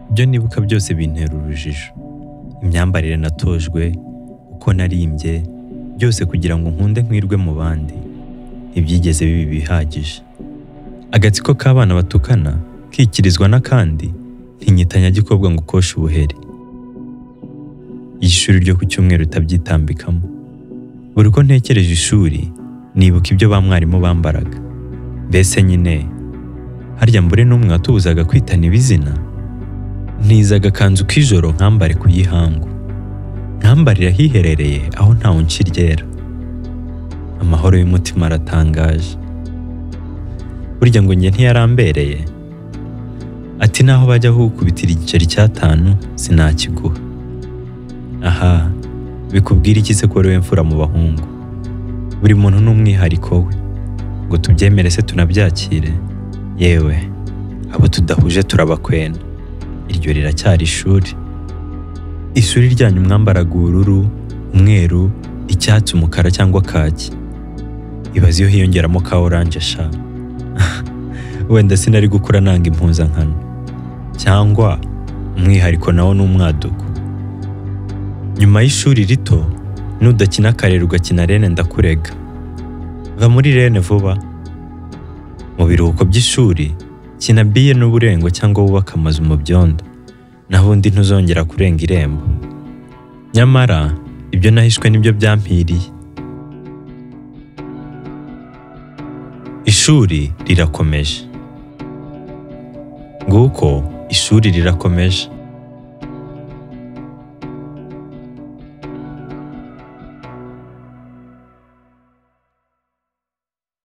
ibyo nibuka byose bintera urujijo imyambarire natojwe uko narimbye byose kugira ngo nkunde nkwirwe mu bandi ntibyigeze biba ibihagije agatsiko k'abana batukana kikirizwa n'akandi ntinyitanya gikobwa ngo ukoshe ubuheri ishuri ryo ku cyumweru utabyitambikamo buri uko ntekereje ishuri nibuka ibyo ba mwarimu bambaraga mbese nyine harya mbure n'umwe watubuzaga kwitana ibizina ntizaga akanzu k'ijoro nkambare ku yihangu nkambarira ahiherereye aho ntawe nshyiryera amahoro y'umutima aratangaje burya ngo njye ntiyarambereye ati naho bajya hukubitira igiceri cy'atanu sinakiguha aha bikubwira iki se ko wowe mfura mu bahungu buri muntu n'umwihariko we ngo tubyemere se tunabyakire yewe abo tudahuje turabakwena iryo riracyari ishuri ishuri ryanyu mwambaraga ubururu umweru icyatsi umukara cyangwa kaki ibaze iyo hiyongeramo ka oranje sha wenda sinari gukura nanga impuzankano cyangwa umwihariko nawo ni umwaduko nyuma y'ishuri rito nudakina karere ugakina rene ndakurega va muri rene vuba mu biruhuko by'ishuri kina biye n'uburengo cyangwa wubake amazu mu byondo naho undi ntuzongera kurenga irembo nyamara ibyo nahishwe nibyo byampiriye ishuri rirakomeje nguko ishuri rirakomeje